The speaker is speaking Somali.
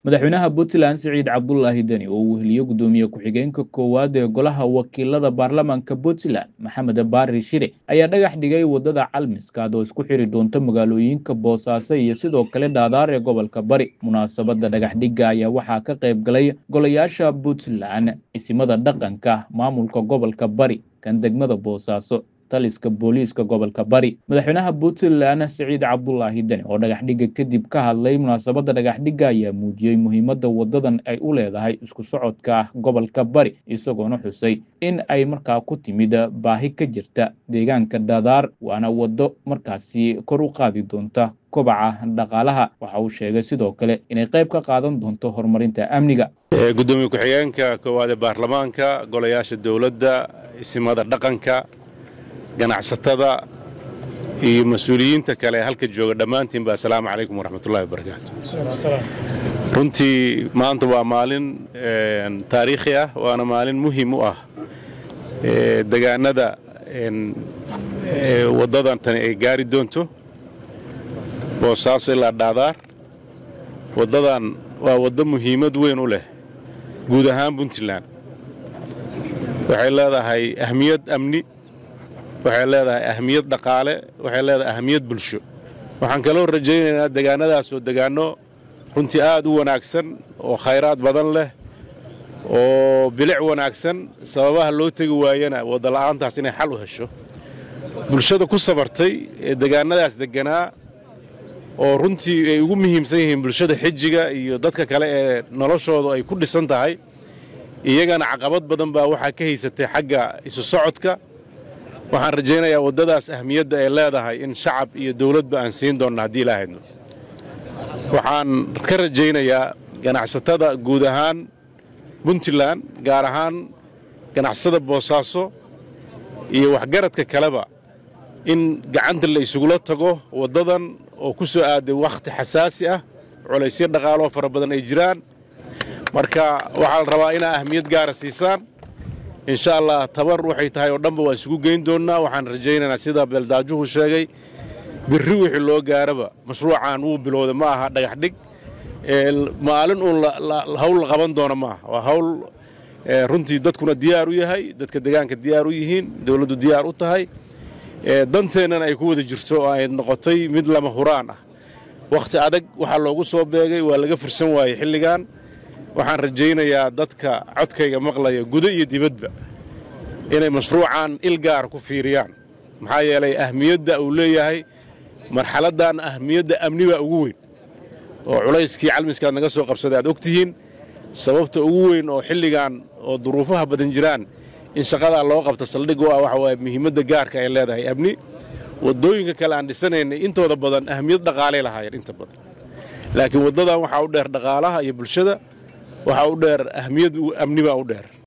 madaxweynaha puntland siciid cabdulaahi deni oo uu weheliye gudoomiye ku-xigeenka koowaad ee golaha wakiilada baarlamaanka puntland maxamed baari shire ayaa dhagax dhigay wadada calmiskaad oo isku xiri doonta magaalooyinka boosaaso iyo sidoo kale dhaadaar ee gobolka bari munaasabada dhagaxdhigga ayaa waxaa ka qayb galay golayaasha puntland isimada dhaqanka maamulka gobolka bari kan degmada boosaaso taliska booliiska gobolka bari madaxweynaha puntland siciid cabdulaahi deni oo dhagaxdhigga kadib ka hadlay munaasabadda dhagaxdhigga ayaa muujiyey muhiimadda wadadan ay u leedahay isku socodka gobolka bari isagoona xusay in ay markaa ku timid baahi ka jirta deegaanka dhadaar waana waddo markaasi kor u qaadi doonta kobaca dhaqaalaha waxa uu sheegay sidoo kale inay qayb ka qaadan doonto horumarinta amniga gudoomiye ku-xigeenka koowaad ee baarlamaanka golayaasha dowladda isimada dhaqanka ganacsatada iyo mas-uuliyiinta kale ee halka jooga dhammaantiinba assalaamu calaykum waraxmatullahi wabarakaatu runtii maanta waa maalin taariikhi ah waana maalin muhiim u ah degaanada waddadan tani ay gaari doonto boosaaso ilaa dhaadaar waddadan waa waddo muhiimad weyn u leh guud ahaan puntland waxay leedahay ahmiyad amni waxay leedahay ahmiyad dhaqaale waxay leedahay ahmiyad bulsho waxaan kaloo rajaynaynaa degaannadaas oo degaanno runtii aad u wanaagsan oo khayraad badan leh oo bilic wanaagsan sababaha loo tegi waayana waddala'aantaas inay xal u hesho bulshada ku sabartay ee degaannadaas degganaa oo runtii ay ugu muhiimsan yihiin bulshada xijiga iyo dadka kale ee noloshoodu ay ku dhisan tahay iyagana caqabad badan baa waxaa ka haysatay xagga isu socodka waxaan rajaynayaa waddadaas ahmiyadda ay leedahay in shacab iyo dawladba aan siin doonna haddii ilaa haydno waxaan ka rajaynayaa ganacsatada guud ahaan puntland gaar ahaan ganacsatada boosaaso iyo waxgaradka kaleba in gacanta la isugula tago waddadan oo ku soo aaday wakhti xasaasi ah culaysyo dhaqaaloo fara badan ay jiraan marka waxaa la rabaa inaa ahmiyad gaara siisaan insha allah tabar waxay tahay oo dhanba waan isugu geyn doonnaa waxaan rajaynaynaa sida beeldaajuhu sheegay birri wixii loo gaaraba mashruucan wuu bilowday ma aha dhagaxdhig maalin uun hawl la qaban doono ma aha waa hawl runtii dadkuna diyaar u yahay dadka degaanka diyaar u yihiin dowladdu diyaar u tahay danteennana ay ku wada jirto oo ay noqotay mid lama huraan ah wakhti adag waxaa loogu soo beegay waa laga fursan waayey xilligan waxaan rajaynayaa dadka codkayga maqlaya gudo iyo dibadba inay mashruucan il gaar ku fiiriyaan maxaa yeelay ahmiyadda uu leeyahay marxaladdan ahmiyadda amni baa ugu weyn oo culayskii calmiskaad naga soo qabsaday aad og tihiin sababta ugu weyn oo xilligan oo duruufaha badan jiraan in shaqadaa loo qabta saldhig u ah waxa waaye muhiimadda gaarka ay leedahay amni waddooyinka kale aan dhisanaynay intooda badan ahmiyad dhaqaalay lahaayeen inta badan laakiin waddadan waxaa u dheer dhaqaalaha iyo bulshada waxaa u dheer ahmiyad amni baa u dheer